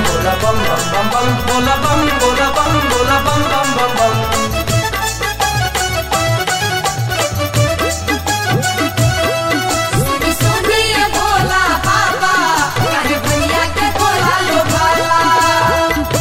बोला बम बम बम बम बोला बम बोला बम बोला बम बम बम बम सुनी सुनी ये भोला बाबा काहे भैया के भोला लो भाला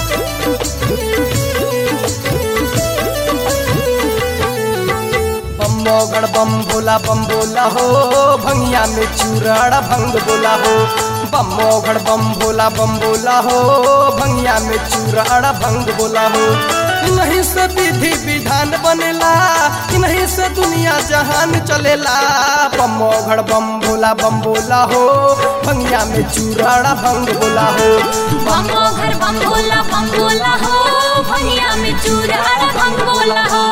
बम मोगड़ बम बोला बम बोला हो भंगिया में चूराड़ा भंग बोला हो बम मोगड़ बम बोला बम बोला हो भंगिया में चूराड़ा भंग बोला हो नहीं से विधि विधान बनेला नहीं से दुनिया जहान चलेला बम मोगड़ बम बोला बम बोला हो भंगिया में चूराड़ा भंग बोला हो बम घर बम भोला बम भोला हो भैया में चूरा भंग बोला हो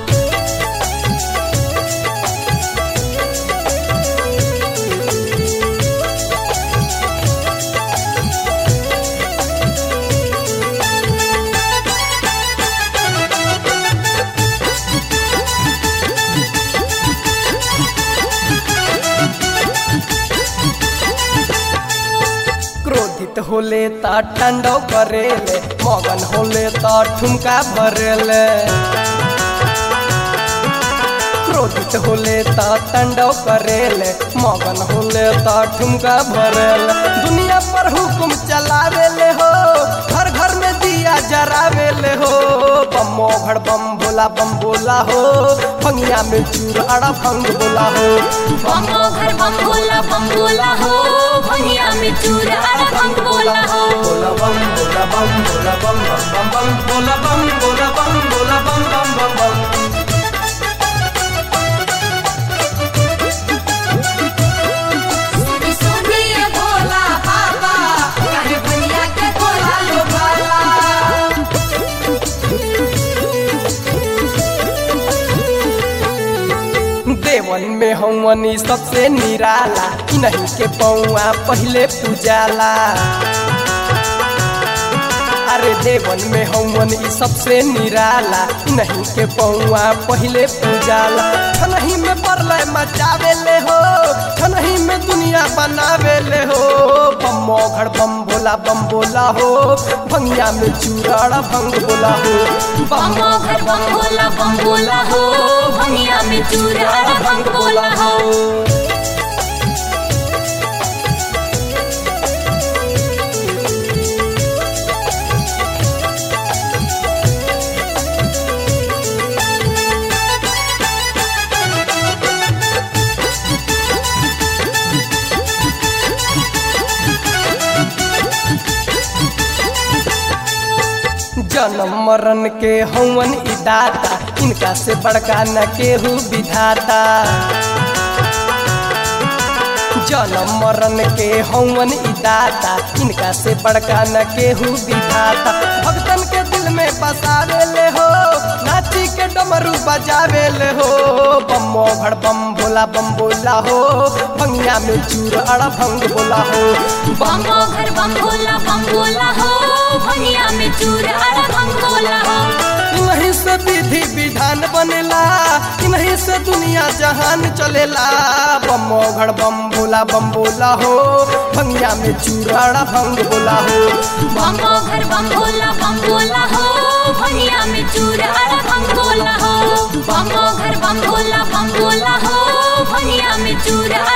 क्रोधित होले ता ठंडो करेले मगन होले ता ठुमका भरेले क्रोधित होले ता ठंडो करेले मगन होले ता ठुमका भरेले दुनिया पर हुकुम चलावेले हो घर घर में दिया जरावेले हो बम मोघड़ बम बोला बम बोला हो भंगिया में चूराड़ा भंग बोला हो बम घर बम भोला बम भोला हो भैया में चूरा भंग बोला हो बोला बम बोला बम बोला बम बम बम बम बोला बम बोला बम बोला बम बम बम बम सुनी सुनी ये भोला बाबा काहे भैया के भोला लो भाला देवन में हवनी सबसे निराला नहीं के पौआ पहले पूजाला अरे देवन में हवन ई सबसे निराला नहीं के पौआ पहले पूजाला छनही में परलय मचावे ले हो छनही में दुनिया बनावे ले हो बम मोघड़ बम बोला बम बोला हो भंगिया में चूराड़ा भंग बोला हो बम घर बम भोला बम भोला हो भैया में चूरा भंग बोला हो जन्म मरण के हवन ई दाता इनका से बड़का न केहू विधाता जन्म मरण के हवन ई दाता इनका से बड़का न केहू विधाता भक्तन के दिल में बसावे ले हो नाची के डमरू बजावे ले हो बम मोघड़ बम बोला बम बोला हो भंगिया में चूर अड़ा भंग बोला हो बम घर बम भोला बम भोला हो भैया में चूरा भंग बोला हो नहीं से विधि विधान बनेला नहीं से दुनिया जहान चलेला बम घड़ बम बोला बम बोला हो भंगिया में चूराड़ा भंग बोला हो बम घर बम भोला बम भोला हो भैया में चूरा भंग बोला हो बम घर बम भोला बम भोला हो भैया में चूरा